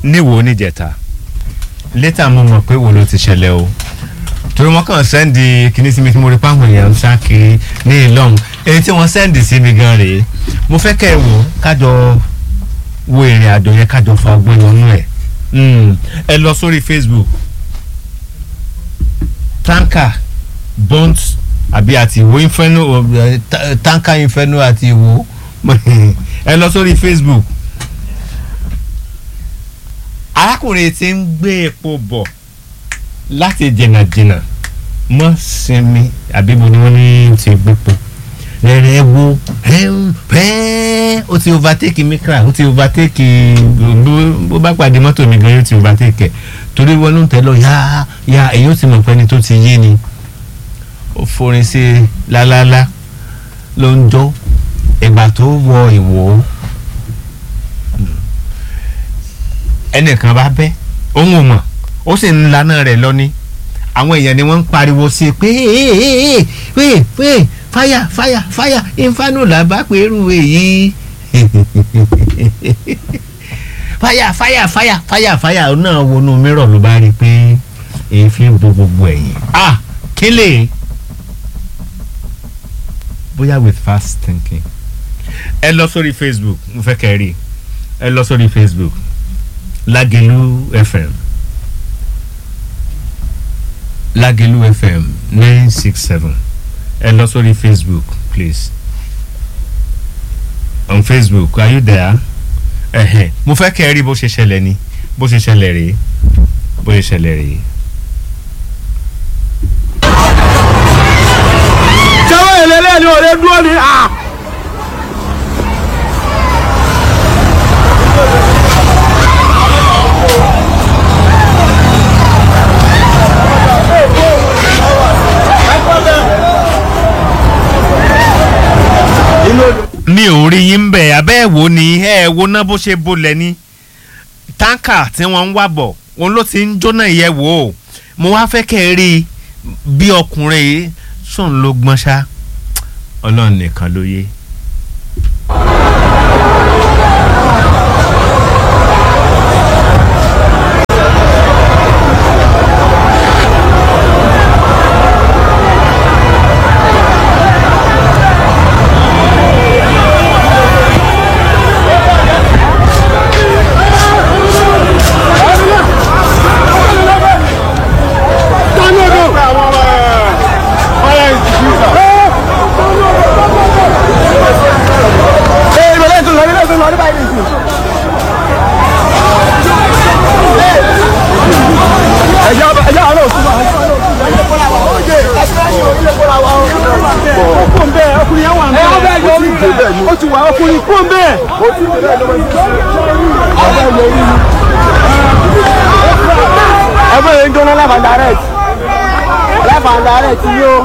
níwò níjẹta létà mo mọ̀ pé wo ló ti ṣẹlẹ̀ o torí wọn kàn sẹ́ndì kíní sí mi tí mo rí páwọn èèyàn ń sá kiri ní ìlọ́hùn èyí tí wọ́n sẹ́ndì sí mi gan rèé mo fẹ́ kẹ́ ẹ wò kájọ wo ìrìn àjò yẹn kájọ fa ọgbọ́n yọnú ẹ̀ ẹ lọ sórí facebook tanker bond àbí àti ìwò inferno eh, ta- tanker inferno àti ìwò ẹ lọ sórí facebook arákùnrin tí ń gbé epo bọ̀ láti jìnnàjìnnà mọ́ sinmi àbíbo ni wọ́n ní ti gbépo rẹ̀rẹ̀ wo pẹ́ẹ́ ó ti overtake mikra ó ti overtake bó- bó bá pàdé mọ́tò mi gan yóò ti overtake ẹ̀ torí wọn ló ń tẹ́ lọ yá yá èyí ó ti mọ̀ pé ẹni tó ti yé ni ó forin sí i lálálá ló ń jó ìgbà tó wọ ìwò ẹnìkan bá bẹ́ òun ò mọ̀ ó sì ń laná rẹ̀ lọ ní àwọn èèyàn ni wọ́n ń pariwo sí i pé pé pé fáyà fáyà fáyà inferno là bá pé irú èyí fáyà fáyà fáyà fáyà fáyà náà wọnú mìíràn ló bá rí i pé èéfín bo gbogbo ẹ̀yìn ah kílè bóyá with fast thinking ẹ lọ sórí facebook mo fẹ́ kẹ́ ẹ rí ẹ lọ sórí facebook Lagelu FM Lagelu FM nine six seven ẹ lọ sórí Facebook please on Facebook are you there ẹhẹn mo fẹ́ kẹ́ ẹ rí bó ṣe ṣẹlẹ̀ ni bó ṣe ṣẹlẹ̀ rèé bó ṣe ṣẹlẹ̀ rèé. sẹ́wọ́n ìlẹ́lẹ́ ni òde dúró ni à. mi ò rí yín bẹ̀ abẹ́ ẹ̀ wò ni ẹ̀ ẹ̀ wo ná bó ṣe bolẹ̀ ni táǹkà tí wọ́n ń wá bọ̀ òun ló ti ń jóná ìyẹn wò ó mo wá fẹ́ kẹ́ ẹ rí i bí ọkùnrin yìí sùn ló gbọ́n ṣá ọlọ́run nìkan ló yé. ó ti wà ọkùnrin kú bẹ́ẹ̀. ẹgbẹ́ yẹn ń jóná lẹ́fà direct lẹ́fà direct yóò.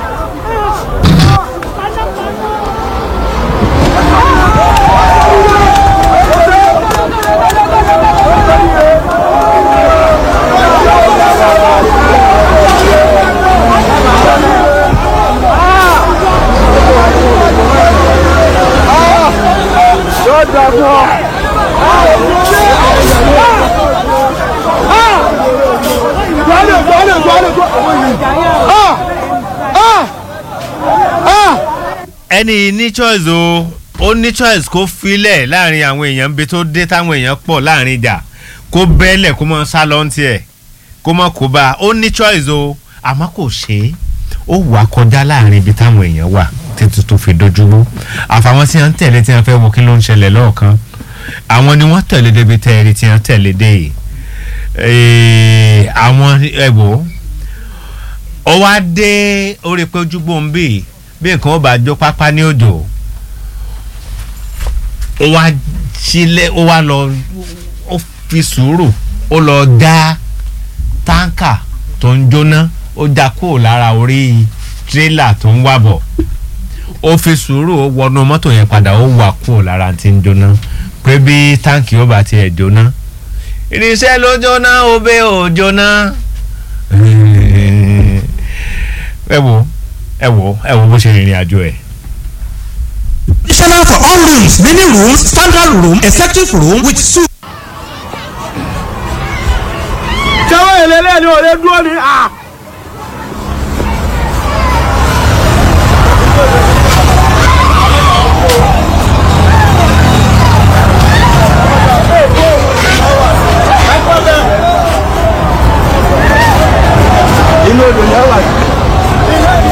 yóò dà fún ọ. Gbọ́dọ̀ gbọ́dọ̀ gbọ́dọ̀ gbọ́dọ̀. ẹni ní choice o ó ní choice kó filẹ̀ láàrin àwọn èèyàn ń bi tó dé táwọn èèyàn pọ̀ láàrin ìjà kó bẹ́ẹ̀lẹ̀ kó mọ sá lọ tiẹ̀ kó mọ kó bá a ó ní choice o àmọ́ kò ṣe é ó wà kọjá láàrin ibi táwọn èèyàn wà títí tó fi dojúrú àfàwọn tí wọ́n ń tẹ̀lé tí wọ́n fẹ́ wo kí ló ń ṣẹlẹ̀ lọ́ọ̀kan àwọn ni wọ́n tẹ̀lé débi tẹ́ẹ̀rí tí wọ́n tẹ̀lé dé yìí Ee, àwọn ẹ̀wò ó wá dé orí pé ojúgbò ń bì bí nǹkan ó bá jó pápá ní òjò ó wá sílẹ̀ ó wá lọ ó fi sùúrù ó lọ dá táǹkà tó ń jóná ó dá kúrò lára orí tírélà tó ń wà bọ̀ ó fi sùúrù ó wọnú mọ́tò yẹn padà ó wà kúrò lára tí ń jóná pé bí táǹkì ó bá tiẹ̀ jóná irinṣẹ́ ló jóná obè ò jóná ẹ wo ẹ wo ẹ wo bó ṣe rìnrìn àjò ẹ̀. Additional for all rooms, many rooms, standard room, executive room with suite. bẹ́ẹ̀ ni ò lè dúró ni. inú odò ni ẹ wà sí.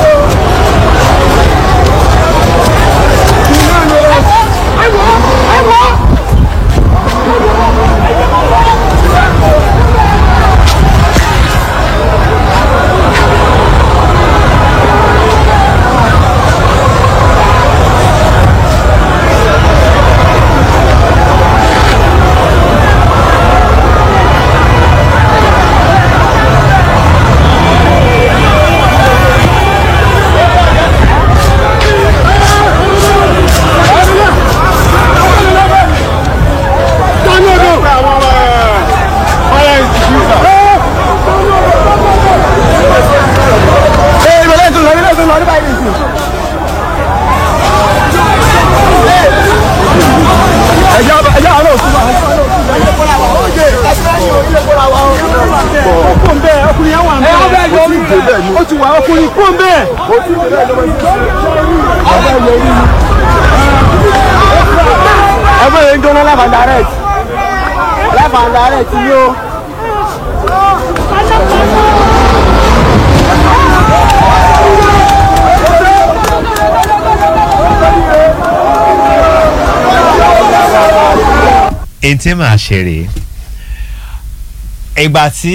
Ee, ìbẹ̀lẹ̀ tó lọ, ìbẹ̀lẹ̀ tó lọ, ní báyìí nìsín. Ẹ̀jẹ̀ ọba- ẹ̀jẹ̀ àwọn òsùn wa. Kó ń bẹ́ẹ̀, ọkùnrin yẹn wà ń bẹ́ẹ̀. Ó ti wà ọkùnrin kó ń bẹ́ẹ̀. Ẹgbẹ́ yẹn ń jóná live and direct. Live and direct ni o. èyí tí màá ṣe rèé ìgbà tí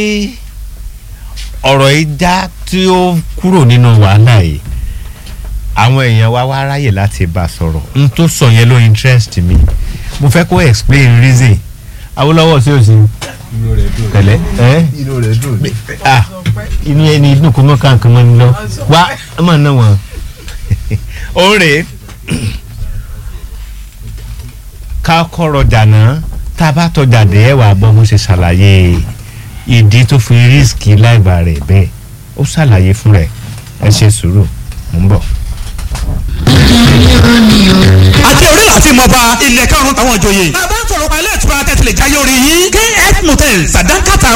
ọ̀rọ̀ yìí já tí ó kúrò nínú wàhálà yìí àwọn èèyàn wa wá ráyè láti bá a sọ̀rọ̀ n tó sọ yẹn ló interest mi mo fẹ́ kó explain reason Awólọ́wọ̀ sí òsì tẹ̀lẹ́ ẹ́ inú rẹ̀ dùn ní. ah inú ẹni inú kò mọ kankan mọ ni lọ wá ẹ máa ná wọn. ó rè é ká kọ̀rọ̀ jàná tá a bá tọjà dé ẹ wàá gbọ́ bó ṣe ṣàlàyé ìdí tó fi rísíkì láìba rẹ̀ bẹ́ẹ̀ ó ṣàlàyé fún rẹ̀ ẹ ṣe sùúrù mò ń bọ̀. àti orí láti mọba ilẹ̀ karùn-ún àwọn ìjòyè. bàbá ń sọ̀rọ̀ pa ilé ìtura tẹ̀sílẹ̀ jáyé orí yín. kf motel sàdánkàtà